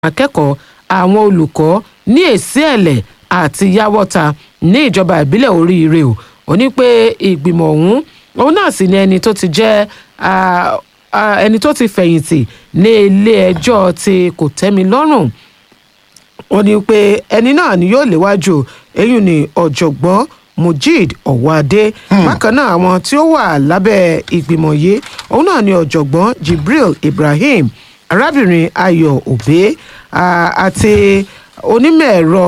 akẹ́kọ̀ọ́ àwọn olùkọ́ ní èsì ẹ̀lẹ̀ àti yáwọ́ta ní ìjọba ìbílẹ̀ oríire o ó ní pé ìgbìmọ̀ ọ̀hún òun náà sì ni ẹni tó ti jẹ́ ah, ah, ẹni tó ti fẹ̀yìntì ní ilé ẹjọ́ ti kò tẹ́mi lọ́rùn ó ní pé ẹni náà ni yóò léwájú eyín ní ọ̀jọ̀gbọ́n mujid ọ̀wádé bákan náà àwọn tí ó wà lábẹ́ ìgbìmọ̀ yìí òun náà ni ọ̀jọ̀gbọ́n jibril ibrahim arábìnrin ayọ̀ òbé ah, àti onímọ̀ ẹ̀rọ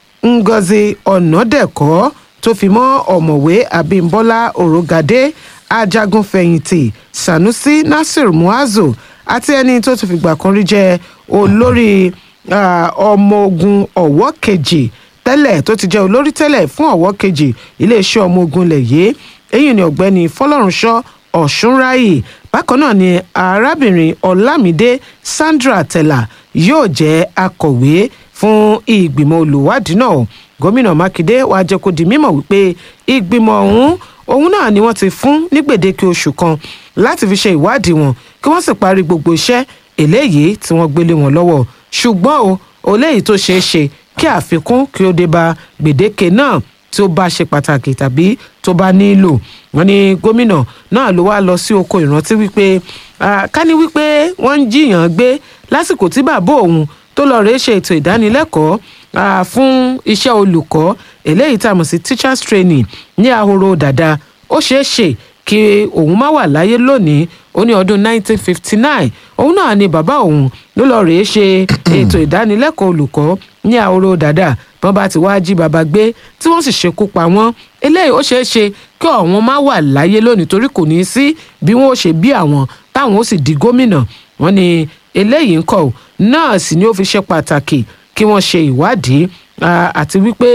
ngozi ọ̀nàdẹ̀kọ́ tó fi mọ́ ọ̀mọ̀wé abímbọ́lá òrògàdé ajagunfẹ̀yìntì sanusi nasir muazu àti ẹni tó ti fìgbà kan rí jẹ́ olórí ah, ọmọ ogun ọ̀wọ́ kejì tẹ́lẹ̀ tó ti jẹ́ olórí tẹ́lẹ̀ fún ọ̀wọ́ kejì iléeṣẹ́ ọmọ ogun lẹ̀ yìí èyí ni ọ̀gbẹ́ni fọlọ́runṣọ́ ọ̀ṣunráyè bákan náà ni arábìnrin ọlámídé sandra tella yóò jẹ́ akọ̀wé fún ìgbìmọ̀ olùwádìí náà gómìnà mákindé wàá jẹ́ kó di mímọ̀ wípé ìgbìmọ̀ ọ̀hún òun náà ni wọ́n ti fún ní gbèdéke oṣù kan láti fi ṣe ìwádìí wọn kí wọ́n sì parí gbogbo iṣẹ́ eléyìí tí wọ́n gbélé wọn lọ́wọ́ ṣùgbọ́n o eléyìí tó ṣeé ṣe kí àfikún kí ó dé bá gbèdéke náà tí ó bá ṣe pàtàkì tàbí tó bá nílò wọn ni gómìnà náà ló wá lọ sí oko ìrántí wípé ah, ká ní wípé wọ́n ń jiyàn gbé lásìkò tí bàbá òun tó lọ rèé ṣe ètò ìdánilẹ́kọ̀ọ́ ah, fún iṣẹ́ olùkọ́ eléyìí tá a mọ̀ sí teachers training ní ahoro dàda ó ṣeé ṣe kí òun má wà láyé lónìí ó ní ọdún 1959 òun náà ni bàbá òun ló lọ rèé ṣe ètò ìdánilẹ́kọ̀ọ́ olùkọ́ ní ahoro dàda bọ́n bá ti wá jí bàbá gbé tí wọ́n sì ṣekú pa wọ́n eléyìí ó ṣeé ṣe kí ọ̀wọ́n má wà láyé lónìí torí kò ní í sí bí wọ́n ó ṣe bí àwọn táwọn ó sì di gómìnà wọ́n ní eléyìí ń kọ́ náà sì ni ó fi ṣe pàtàkì kí wọ́n ṣe ìwádìí ah, àti wípé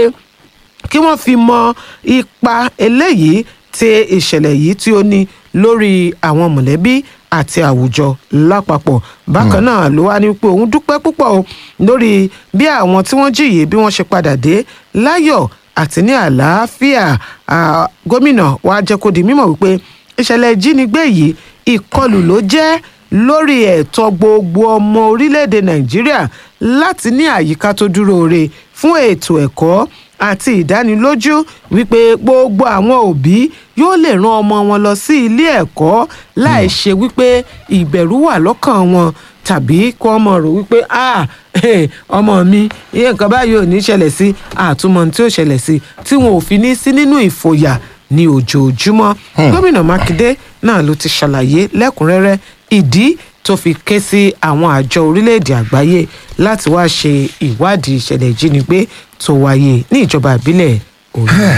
kí wọ́n fi mọ ipa eléyìí tí ìṣẹ̀lẹ̀ yìí tí ó ní lórí àwọn mọ̀lẹ́bí àti àwùjọ lápapọ̀ bákan náà ló wá ní pé òun dúpẹ́ púpọ̀ o lórí bí àwọn tí wọ́n jìyè bí wọ́n ṣe padà dé láyọ̀ àti ní àlàáfíà Ah, gómìnà wa jẹ́ kó di mímọ̀ wípé ìṣẹ̀lẹ̀ ìjínigbé yìí ìkọlù ló jẹ́ lórí ẹ̀tọ́ gbogbo ọmọ orílẹ̀-èdè nàìjíríà láti ní àyíká tó dúró re fún ètò ẹ̀kọ́ àti ìdánilójú wípé gbogbo àwọn òbí yóò lè rán ọmọ wọn lọ sí ilé ẹ̀kọ́ láì ṣe wípé ìbẹ̀rù wà lọ́kàn wọn tàbí kí wọ́n mọ̀ rò wípé ah eh, ọmọ mi iye nǹkan báyìí ò ní ṣẹlẹ̀ sí àtúmọ̀ tí ó ṣẹlẹ̀ sí tí wọn ò fi ní sí nínú ìfòyà ní ojoojúmọ́ gómìnà mákindé náà ló ti ṣàlàyé lẹ́kùnrẹ́rẹ́ ìdí tó fi ké sí àwọn àjọ orílẹ̀-èdè àgbáyé láti wá ṣe ìwádìí ìṣẹ̀lẹ̀ ìjínigbé tó wáyé ní ìjọba ìbílẹ̀ òyìnbó.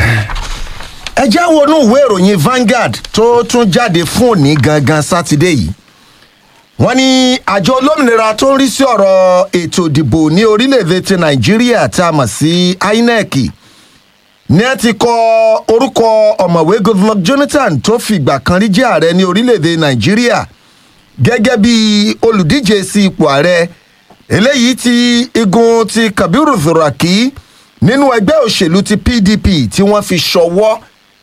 ẹ já wọnú ìwé ìròyìn Vanguard tó tún jáde fún òní gangan sátidé yìí wọ́n ní àjọ olómìnira tó ń rí sí ọ̀rọ̀ ètò ìdìbò ní orílẹ̀-èdè ti nàìjíríà tá a mọ̀ sí inec ní ẹ ti kọ orúkọ ọ̀mọ̀wé goodluck jonathan tó fìgbà kan rí jẹ́ ààrẹ ní orílẹ̀-èdè nàìjíríà gẹ́gẹ́ bí olùdíje sí ipò ààrẹ eléyìí tí igun ti kabiru zuraki nínú ẹgbẹ́ òṣèlú ti pdp tí wọ́n fi ṣọwọ́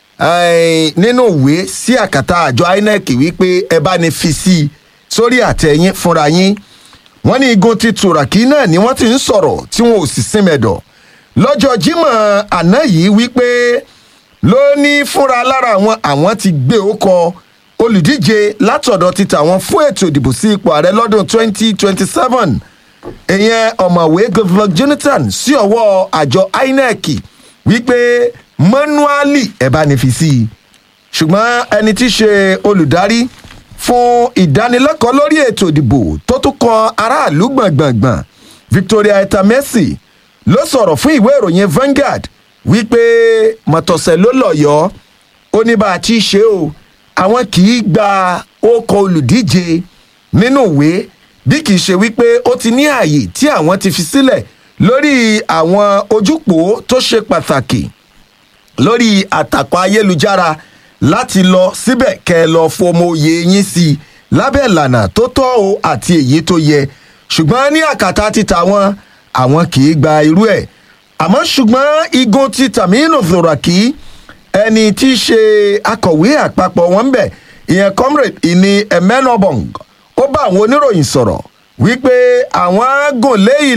eh, nínú ìwé sí àkàtà àjọ inec wípé ẹ bá ní fi sí i sórí àtẹ̀yìn fúnra yín wọ́n ní igun ti tùràkì náà ni wọ́n ti ń sọ̀rọ̀ tí wọn ò sì sinmẹ̀dọ̀ lọ́jọ́ jímọ̀ àná yìí wípé ló ní fúnra lára àwọn àwọn ti gbé ókọ olùdíje látọ̀dọ̀ ti tàwọn fún ètò ìdìbò sí ipò ààrẹ lọ́dún 2027 ìyẹn ọ̀mọ̀wé goodluck jonathan sí ọwọ́ àjọ inec wípé mọ́núálì ẹ̀ bá ní fi sí i ṣùgbọ́n ẹni tí í ṣe olùdarí fún ìdánilẹ́kọ̀ọ́ lórí ètò ìdìbò tó tún kan aráàlú gbọ̀ngbọ̀ngbọ̀n victoria etamesi ló sọ̀rọ̀ fún ìwé ìròyìn Vanguard wípé mọ̀tọ̀sẹ̀ ló lọ́yọ̀ọ́ ó ní bá a ti ṣe o àwọn kì í gba ókọ olùdíje nínú ìwé bí kì í ṣe wípé ó ti ní ààyè tí àwọn ti fi sílẹ̀ lórí àwọn ojúpò tó ṣe pàtàkì lórí àtàkọ́ ayélujára láti lọ síbẹ̀ kẹ́ ẹ lọ fọmọ oyè yín sí i lábẹ́ ìlànà tó tọ́ o àti èyí tó yẹ ṣùgbọ́n ní àkàtà ti tàwọn àwọn kì í gba irú ẹ̀ àmọ́ ṣùgbọ́n igun ti Taminu Zoraki ẹni tí í ṣe akọ̀wé àpapọ̀ wọn bẹ̀ ìyẹn comrade ìní emenobong ó bá àwọn oníròyìn sọ̀rọ̀ wípé àwọn gùn lé